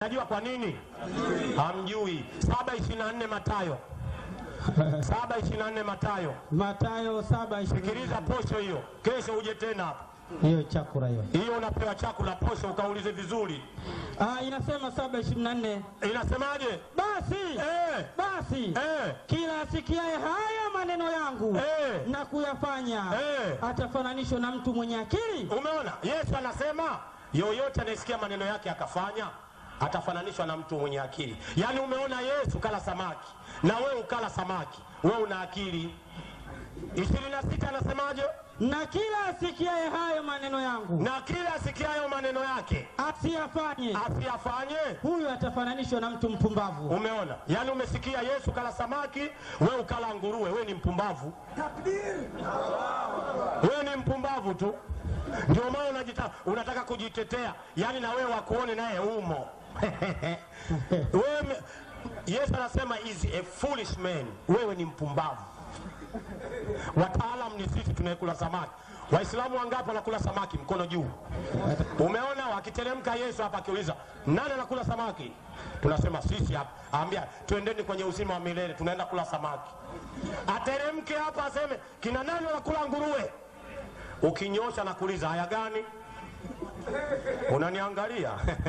Najua kwa nini? Hamjui. saba ishirini na nne Matayo, saba ishirini na nne Matayo. Matayo saba ishirini. Sikiliza posho hiyo, kesho uje tena hapa. Hiyo chakula hiyo. Hiyo unapewa chakula posho, ukaulize vizuri. Ah, inasema saba ishirini na nne. Inasemaje? Basi Eh, basi eh, kila asikiaye haya maneno yangu Eh. na kuyafanya Eh. atafananishwa na mtu mwenye akili umeona? Yesu anasema yoyote anayesikia maneno yake akafanya atafananishwa na mtu mwenye akili. Yaani umeona Yesu kala samaki na wewe ukala samaki, wewe una akili. ishirini na sita anasemaje? na kila asikiaye hayo maneno yangu Na kila asikiayo maneno yake asiyafanye asiyafanye huyu atafananishwa na mtu mpumbavu. Umeona, yaani umesikia Yesu kala samaki, we ukala nguruwe, we ni mpumbavu, we ni mpumbavu tu. Ndio maana unajita, unataka kujitetea, yaani na wewe wakuone naye umo wewe, me- Yesu anasema is a foolish man, wewe ni mpumbavu. Wataalam ni sisi tunayekula samaki. Waislamu wangapi wanakula samaki? Mkono juu. Umeona, wakiteremka Yesu hapa akiuliza nani anakula samaki, tunasema sisi hapa. Aambia twendeni kwenye uzima wa milele, tunaenda kula samaki. Ateremke hapa aseme kina nani wanakula nguruwe, ukinyosha na kuuliza haya gani, unaniangalia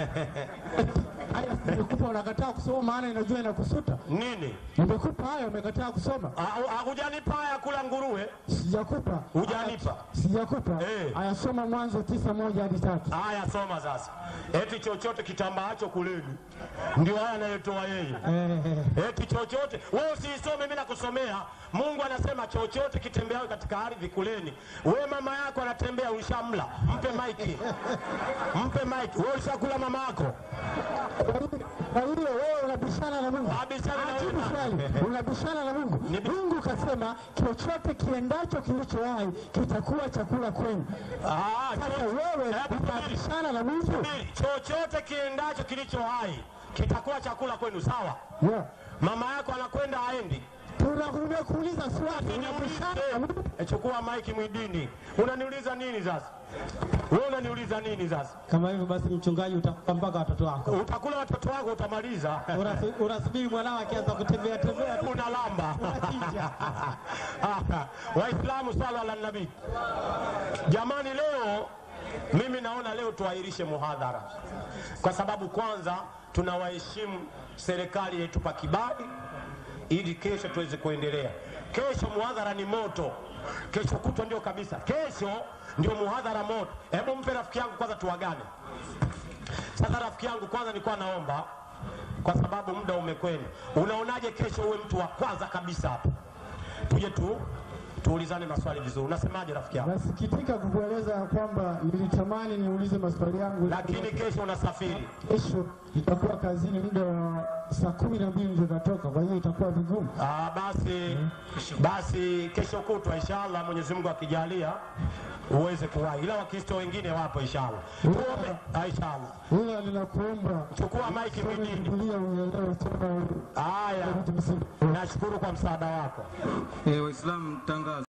Haya, nimekupa unakataa kusoma, maana inajua inakusuta. nini? Nimekupa haya, umekataa kusoma. Ah, Hujanipa haya kula nguruwe, Sijakupa, hujanipa sijakupa. Eh. Haya, soma Mwanzo tisa moja hadi tatu. Haya, soma sasa. Eti chochote kitambaacho kuleni, ndio haya anayotoa yeye. Eh, Eti chochote wewe usiisome, mimi nakusomea. Mungu anasema chochote kitembeayo katika ardhi kuleni. We mama yako anatembea, ushamla, mpe maiki, mpe maiki. Wewe ushakula mama yako? Kwa hiyo wewe unabishana na Mungu. Abishana na Ajibu wewe. swali, unabishana na Mungu. Nibi- Mungu kasema chochote kiendacho kilicho hai kitakuwa chakula kwenu. Ah, Sasa cho- wewe Hebu subiri, unabishana na Mungu. subiri. Chochote kiendacho kilicho hai kitakuwa chakula kwenu, sawa? Yeah. Mama yako anakwenda aendi Tunakuuliza swali, unabishana na Mungu. Eh, chukua maiki mwidini. Unaniuliza nini sasa? Wewe unaniuliza nini sasa? Kama hivyo basi, mchungaji, utakupa mpaka watoto wako. Utakula watoto wako utamaliza. Unasi- Unasubiri mwanao akianza kutembea tembea tu. Unalamba. Unachinja. Waislamu, swala la nabii. Jamani, leo mimi naona leo tuahirishe muhadhara kwa sababu kwanza tunawaheshimu serikali yetupa kibali ili kesho tuweze kuendelea. Kesho muhadhara ni moto, kesho kutwa ndio kabisa, kesho ndio muhadhara moto. Hebu mpe rafiki yangu kwanza tuwagane. Sasa rafiki yangu, kwanza nilikuwa naomba kwa sababu muda umekwenda, unaonaje kesho uwe mtu wa kwanza kabisa hapa, tuje tu tuulizane maswali vizuri. Unasemaje rafiki yangu? Nasikitika kukueleza ya kwamba nilitamani niulize maswali yangu, Lakini kesho unasafiri. kesho nitakuwa kazini muda wa saa kumi na mbili ndio natoka, kwa hiyo itakuwa vigumu. Ah, basi basi kesho kutwa inshallah, Mwenyezi Mungu akijalia uweze kuwahi, ila Wakristo wengine wapo inshallah. Tuombe ah, inshallah. Ila ninakuomba Chukua maiki some mwingine. Biblia uelewe tena. Haya, nashukuru kwa msaada wako. Eh, Waislamu tangazo